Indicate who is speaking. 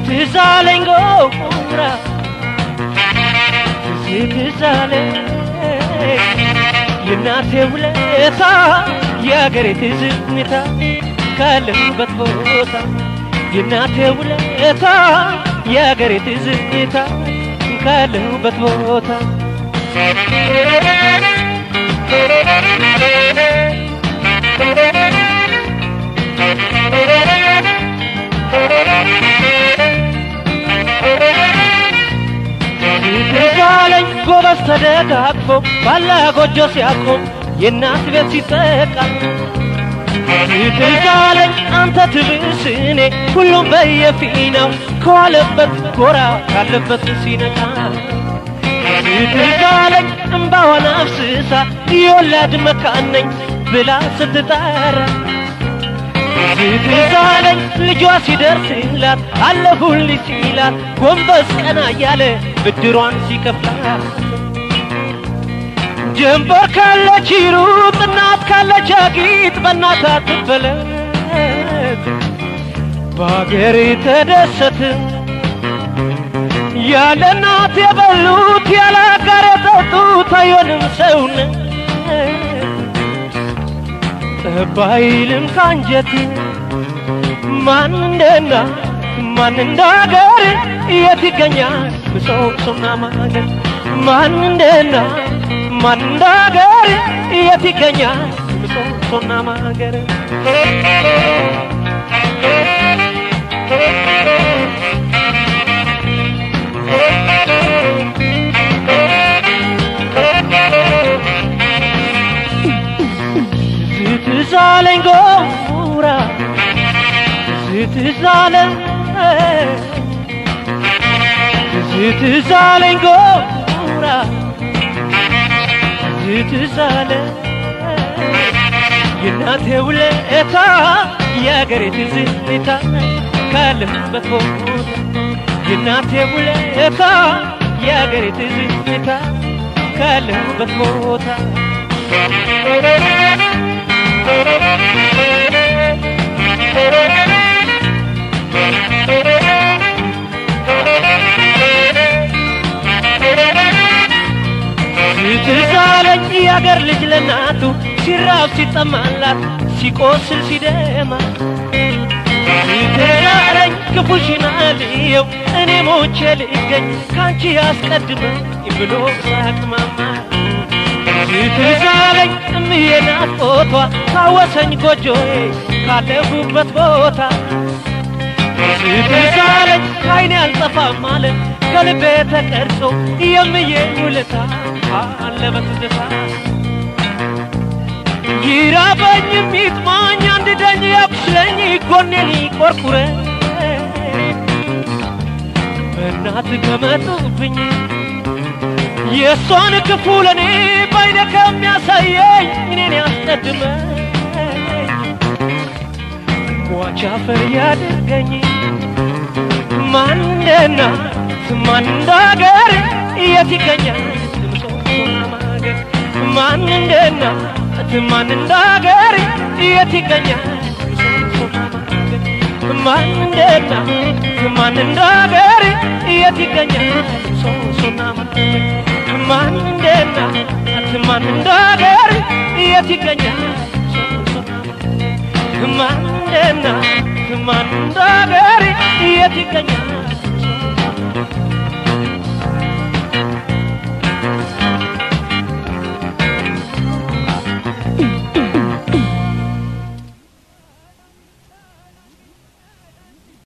Speaker 1: ትዝ አለኝ ጎራ ትዝ ትዝ አለኝ የእናቴ ውለታ የአገሬ ትዝታ ካለሁበት ቦታ የእናቴ ውለታ የአገሬ ትዝታ ካለሁበት ቦታ ትዛለኝ ጎበዝ ተደጋግፎ ባላ ጎጆ ሲያቆም የእናት ቤት ሲጠቃ ትዛለኝ አንተ ትብስ እኔ ሁሉም በየፊናው ከዋለበት ጎራ ካለበት ሲነቃ ትዛለኝ እምባዋን አፍስሳ የወላድ መካን ነኝ ብላ ስትጠራ ትዛለኝ ልጇ ሲደርስላት አለሁልኝ ሲላት ጎንበስ ቀና እያለ ብድሯን ሲከፍላት ጀንበር ካለች ሩጥ እናት ካለች አጊጥ በእናት አትበለት በአገር ተደሰት ያለ እናት የበሉት ያለ አጋር የጠጡት አይሆንም ሰውነት ጠባይልም ካንጀት ማን እንደና ማን እንደ አገር የት ይገኛል ምሰሶና ማገር ማን እንደና ማን እንደ አገር የት ይገኛል ምሰሶና ማገር ትዝ አለኝ ጎራ ትዝ አለኝ ትዝ አለኝ ጎራ ትዝ አለኝ የእናቴ ውለታ የአገሬ ትዝታ ካለሁበት ቦታ የእናቴ ውለታ የአገሬ ትዝታ ካለሁበት ቦታ ትዝ አለኝ የአገር ልጅ ለናቱ ሲራብ ሲጠማላት ሲቆስል ሲደማ ትዝ አለኝ ክፉሽን አልየው እኔ ሞቼ ልገኝ ካንቺ ያስቀድመኝ ብሎ ሳቅማማ ትዝ አለኝ እምዬ ናፍቆቷ ካወሰኝ ጎጆዬ ካለሁበት ቦታ ትዝ አለኝ ከዓይኔ አልጠፋም አለ ከልቤ ተቀርጾ የምዬ ውለታ አለ በትዝታ ይራበኝም ይጥማኝ አንድ ደኝ ያቁስለኝ ጎኔን ይቆርቁረኝ በእናት ከመጡብኝ የእሷን ክፉ ለእኔ ባይነ ከሚያሳየኝ እኔን ያስቀድመኝ ሟች አፈር ያድርገኝ ማን እንደ እናት ማን እንደ አገር የት ይገኛል ምሰሶና ማገር ማን እንደ እናት ማን እንደ አገር የት ይገኛል ምሰሶና ማገር ማን እንደ እናት ማን እንደ አገር የት ይገኛል ምሰሶና ማገር ማን እንደ እናት ማን እንደ አገር የት ይገኛል ማን እንደ እናት ማን እንደ አገር የት ይገኛል